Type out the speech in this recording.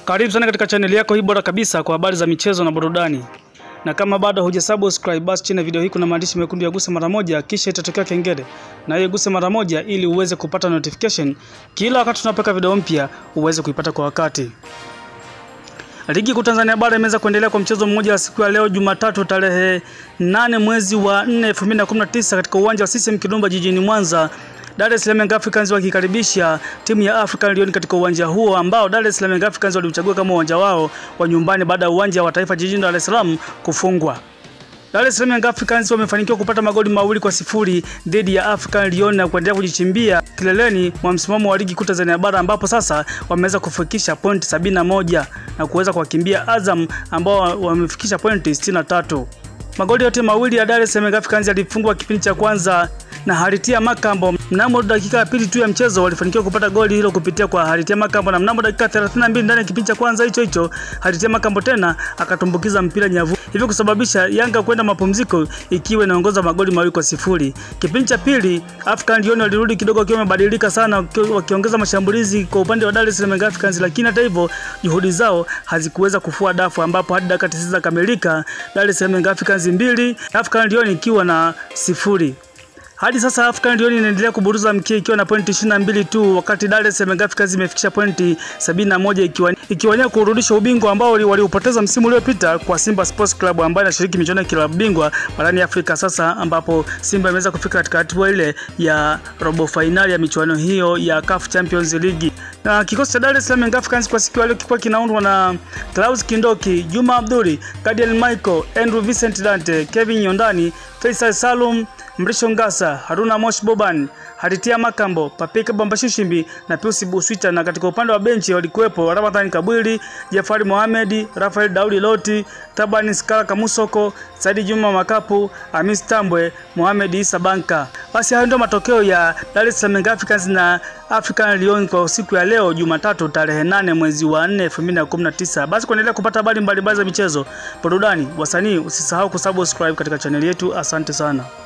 Karibu sana katika chaneli yako hii bora kabisa kwa habari za michezo na burudani. Na kama bado hujasubscribe basi chini ya video hii kuna maandishi mekundu ya guse mara moja kisha itatokea kengele. Na hiyo guse mara moja ili uweze kupata notification kila wakati tunapoweka video mpya uweze kuipata kwa wakati. Ligi kuu Tanzania bara imeweza kuendelea kwa mchezo mmoja wa siku ya leo Jumatatu tarehe 8 mwezi wa 4 2019 katika uwanja wa CCM Kirumba jijini Mwanza. Dar es Salaam Young Africans wakikaribisha timu ya African Lion katika uwanja huo ambao Dar es Salaam Young Africans waliuchagua kama uwanja wao wa nyumbani baada ya uwanja wa taifa jijini Dar es Salaam kufungwa. Dar es Salaam Young Africans wamefanikiwa kupata magoli mawili kwa sifuri dhidi ya African Lyon na kuendelea kujichimbia kileleni mwa msimamo wa ligi kuu Tanzania bara ambapo sasa wameweza kufikisha pointi sabini na moja na kuweza kuwakimbia Azam ambao wamefikisha pointi 63. Magoli yote mawili ya Dar es Salaam Young Africans yalifungwa kipindi cha kwanza na Haritia Makambo. Mnamo dakika ya pili tu ya mchezo walifanikiwa kupata goli hilo kupitia kwa Haritia Makambo, na mnamo dakika 32 ndani ya kipindi cha kwanza hicho hicho Haritia Makambo tena akatumbukiza mpira nyavu, hivyo kusababisha Yanga kwenda mapumziko ikiwa inaongoza magoli mawili kwa sifuri. Kipindi cha pili African Lyon walirudi kidogo wakiwa wamebadilika sana, wakiongeza mashambulizi kwa upande wa Dar es Salaam Young Africans, lakini hata hivyo juhudi zao hazikuweza kufua dafu, ambapo hadi dakika 90 zakamilika Dar es Salaam Young Africans mbili African Lyon ikiwa na sifuri. Hadi sasa African Lyon inaendelea kuburuza mkia ikiwa na pointi 22 tu, wakati Dar es Salaam Young Africans imefikisha pointi 71 ikiwa ikiwania kurudisha ubingwa ambao waliupoteza msimu uliopita kwa Simba Sports Club ambayo inashiriki michuano ya klabu bingwa barani Afrika sasa, ambapo Simba imeweza kufika katika hatua ile ya robo fainali ya michuano hiyo ya CAF Champions League. Na kikosi cha Dar es Salaam Young Africans kwa siku ya leo kilikuwa kinaundwa na Klaus Kindoki, Juma Abduli, Gadiel Michael, Andrew Vincent Dante, Kevin Yondani, Faisal Salum, Mrisho Ngasa, Haruna Mosh Boban, Haritia Makambo, Papika Bambashishimbi na Pius Buswita, na katika upande wa benchi walikuwepo Ramadhani Kabwili, Jafari Mohamed, Rafael Daudi Loti, Tabani Skala Kamusoko, Saidi Juma Makapu, Hamis Tambwe, Mohamed Isa Banka. Basi hayo ndio matokeo ya Dar es Salaam Young Africans na African Lyon kwa siku ya leo Jumatatu tarehe 8 mwezi wa 4 2019. Basi kuendelea kupata habari mbalimbali za michezo, burudani, wasanii, usisahau kusubscribe katika chaneli yetu. Asante sana.